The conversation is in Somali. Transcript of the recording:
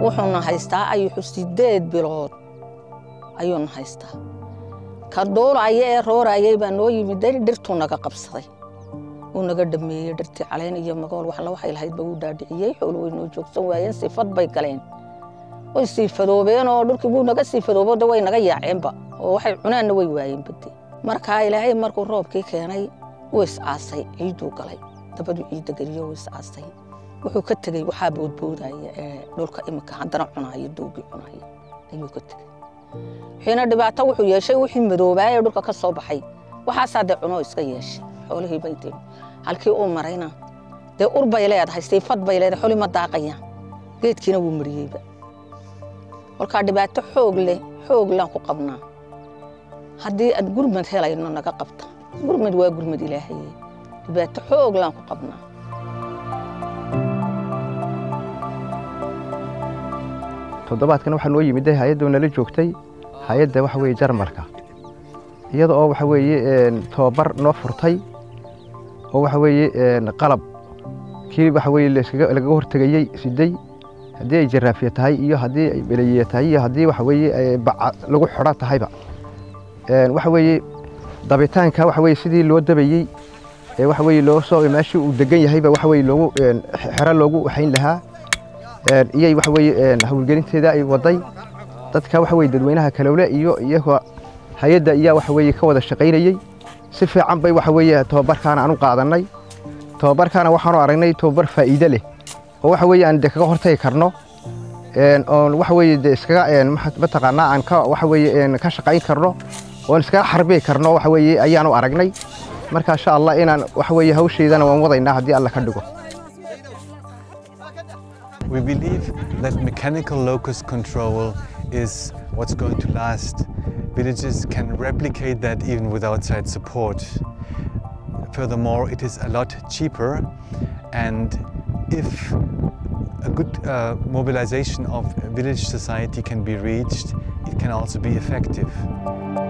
wuxuuna haystaa ayuxu sideed bilood ayuuna haystaa ka duulaya ee roorayay baa noo yimid dari dhirtuu naga qabsaday uu naga dhameeyey dhirtii caleen iyo magool waxla waxay lahaydba wuu dhaadhiciyey xoolo way noo joogsan waayeen sifad bay galeen way siifadoobeen oo dhulkii wuu naga siifadoobo de way naga yaaceenba oo waxay cunaanna way waayeen bade markaa ilaahay markuu roobkii keenay wuu is-aasay ciiduu galay dabaduu ciidda geliyo wuu is-aasay wuxuu ka tegey waxaa boodboodaya ee dhulka iminka haddana cunaaya doogii cunaaya ayuu ka tegey wixiina dhibaato wuxuu yeeshay wixii madoobaayee dhulka ka soo baxay waxaasaa dee cunoo iska yeeshay xoolihii bay dee halkii uu marayna dee ur bay leedahay siifad bay leedahay xoli ma daaqayaan geedkiina wuu mariyeyba kolkaa dhibaato xoog leh xoog laan ku qabnaa haddii aad gurmad helayno naga qabta gurmad waa gurmad ilaahaye dhibaato xoog laan ku qabnaa toddobaadkan waxaa noo yimid hay-adda nala joogtay hay-adda waxa weeye jarmalka iyada oo waxa weeye tobabar noo furtay oo waxa weeye qalab kii waxa weeye lagaga hortegayey siday haddii ay jaraafiya tahay iyo haddii ay beleyiya tahay iyo haddii waxa weeye baca lagu xidho tahayba waxa weeye dabitaanka waxa weeye sidii loo dabayey ee waxa weeye loo soo meeshii uu degan yahayba waxa weeye loogu xero loogu waxayn lahaa iyay waxa weeye hawlgelinteeda ay waday dadka waxa weeye dadweynaha kalowle iyo iyagoo hay-adda ayaa waxa weeye ka wada shaqaynayey si fiican bay waxa weeye tobabarkaana aan u qaadannay tobabarkaana waxaanu aragnay tobabar faa'iide leh oo waxa weeye aan de kaga hortagi karno oon waxa weeye de iskaga mataqaanaa aan ka waxa weeye ka shaqayn karno oon iskaga xarbi karno waxa weeye ayaanu aragnay marka insha allah inaan waxa weeye hawsheydana waan wadaynaa haddii alla ka dhigo We believe that mechanical locust control is what's going to last. Villages can replicate that even with outside support. Furthermore, it is a lot cheaper and if a good uh, mobilization of village society can be reached, it can also be effective.